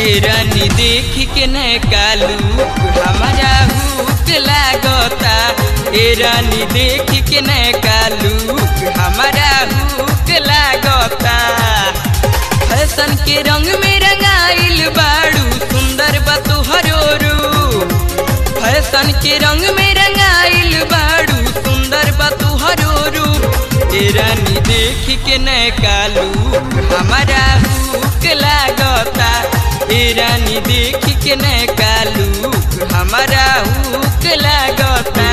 ए रानी देख के न कालू हमारा हुक लागता ए रानी देख के न कालू हमारा हुक लागता फैशन के रंग में रंगाइल बाड़ू सुंदर बा तुहरो रूप फैशन के रंग में रंगाइल बाड़ू सुंदर बा तुहरो रूप ए रानी देख के न कालू हमारा हुक लागता ए रानी देख के न कालू हमारा हुक लागता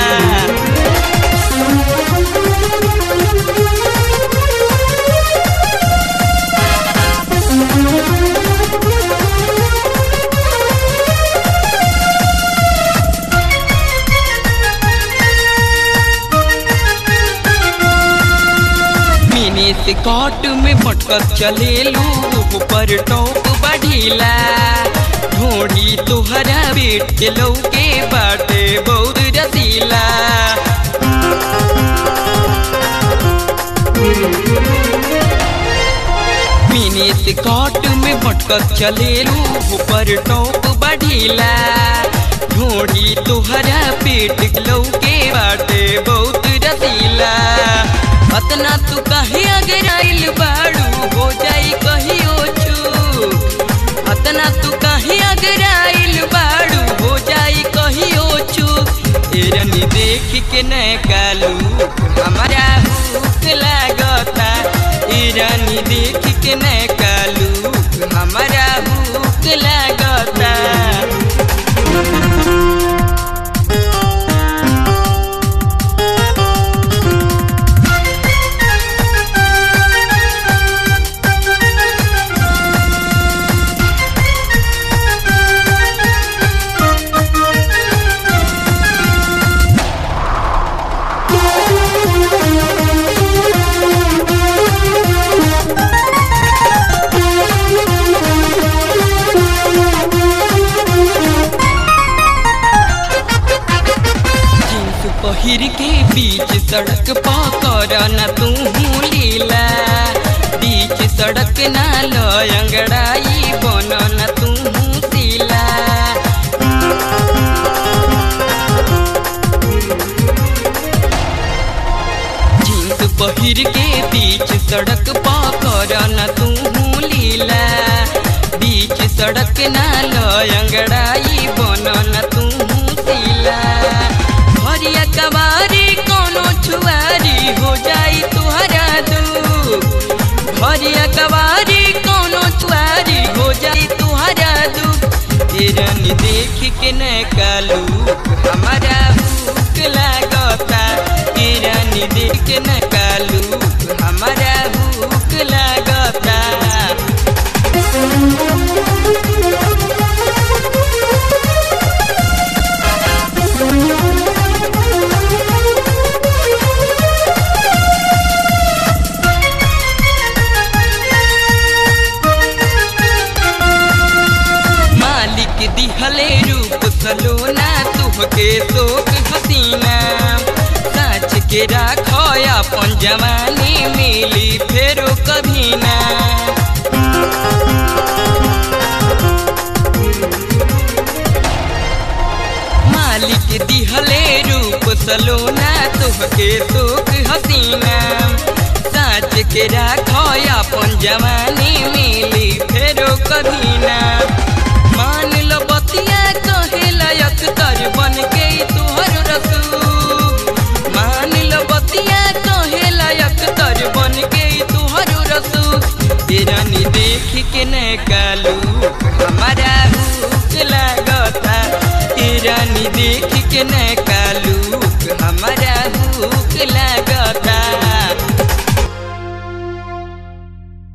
मिनी से कॉट में भटकत चलेलू ऊपर टॉप बढ़ीला ढोड़ी तुहरा बेट के लौके बाटे बहुत रसीला मिनी से कॉट में भटकत चलेलू ऊपर टॉप बढ़ीला ढोड़ी तुहरा पेट के लौके बाटे बहुत रसीला अतना तू कहे अगर आइल बाड़ू हो जाई कहियो चूक अतना तू कहे अगर आइल बाड़ू हो जाई कहियो चूक ए रानी देख के न कालू हमारा हुक लागता ए रानी देख के न कालू हमारा हुक लागता जींस पहिर के बीच सड़क पकड़ न तू लीला बीच सड़क ना लंगड़ाई बन न तू सीला जींस पहिर के बीच सड़क पकड़ न तू लीला बीच सड़क ना लंगड़ाई बन न तू सीला हरिया कवारी कोनो छुआरी हो जाई तुहरा दुख हरिया कवारी कोनो छुआरी हो जाई तुहरा दुख हिरन देख के न कालू हमारा हुक लागता हिरन देख के न कालू हमारा हुक लागता मालिक दिहले रूप सलोना तुहके शोक हसीना साच के राखो अपन जवानी मिली फेरो कभी ना मालिक दिहले रूप सलोना तुहके शोक हसीना साच के राखो अपन जवानी मिली फेरो कभी ना मान लो बतिया कहे लायक तर बन के तुहर रसू मान लो बतिया कहे लायक तर बन के तुहर रसू रानी देख के न कालू हमारा हुक लागता रानी देख के न कालू